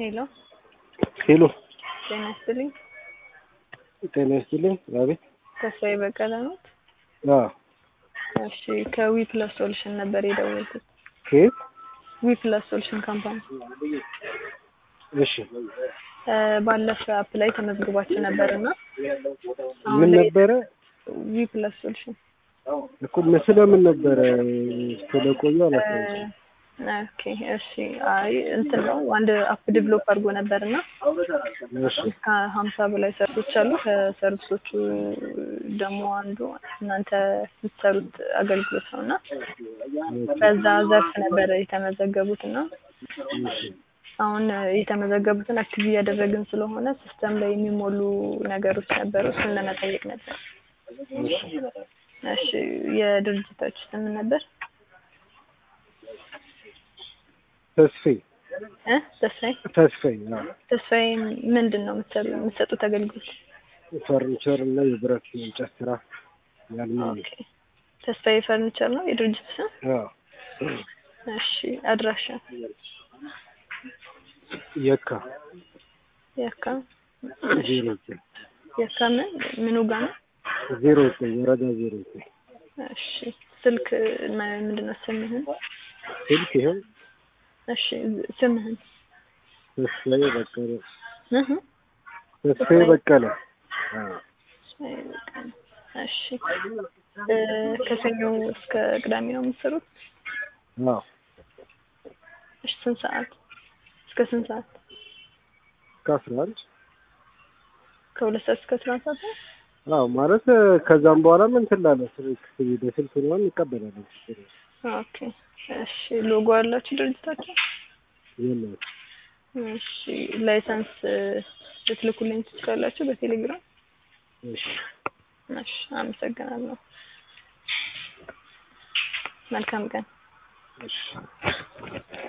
ሄሎ ሄሎ ጤና ይስጥልኝ። ጤና ይስጥልኝ። አቤት። ተስፋዬ በቀለ ነው። አዎ። እሺ ከዊ ፕለስ ሶሉሽን ነበር የደወልኩት። ከየት? ዊ ፕለስ ሶሉሽን ካምፓኒ እሺ። እ ባለፈ አፕ ላይ ተመዝግባችሁ ነበር እና ምን ነበረ ዊ ፕለስ ሶሉሽን እኮ ስለምን ነበረ ስለቆየ አላስታውስም። ኦኬ እሺ። አይ እንትን ነው አንድ አፕ ዲቨሎፕ አድርጎ ነበር እና እሺ እስከ ሀምሳ በላይ ሰርቪሶች አሉ። ከሰርቪሶቹ ደግሞ አንዱ እናንተ የምትሰሩት አገልግሎት ነው እና በዛ ዘርፍ ነበረ የተመዘገቡት እና እሺ አሁን የተመዘገቡትን አክቲቭ እያደረግን ስለሆነ ሲስተም ላይ የሚሞሉ ነገሮች ነበሩ። እሱን ለመጠየቅ ነበር። እሺ እሺ የድርጅታችሁ ስም ምን ነበር? ተስፋዬ እ ተስፋዬ ተስፋዬ አዎ። ተስፋዬ ምንድን ነው የምትሰሩ የምትሰጡት አገልግሎት? ፈርኒቸር እና የብረት የእንጨት ስራ ያልምን ኦኬ ተስፋዬ ፈርኒቸር ነው የድርጅት ስም? አዎ። እሺ አድራሻ የካ የካ ዜሮ ዘጠኝ የካ ምን ምኑ ጋ ነው? ዜሮ ዘጠኝ ወረዳ ዜሮ ዘጠኝ እሺ ስልክ ም- ምንድን ነው ስምህን? ስልክ ይኸው እሺ ስምህን? ተስፋዬ በቀለ እህ ተስፋዬ በቀለ አዎ። ተስፋዬ በቀለ። እሺ እ ከሰኞ እስከ ቅዳሜ ነው የምትሰሩት? አዎ እሺ ስንት ሰዓት እስከ ስንት ሰዓት? ከአስራ አንድ ከሁለት ሰዓት እስከ አስራ አንድ ሰዓት ነው? አዎ ማለት ከዛም በኋላ ምን ትላለህ? ስልክ በስልክ ምናምን እንቀበላለን። ችግር የለም። ኦኬ እሺ ሎጎ አላችሁ ድርጅታችሁ? የለም እሺ ላይሰንስ እ ልትልኩልኝ ትችላላችሁ በቴሌግራም? እሺ እሺ አመሰግናለሁ። መልካም ቀን። እሺ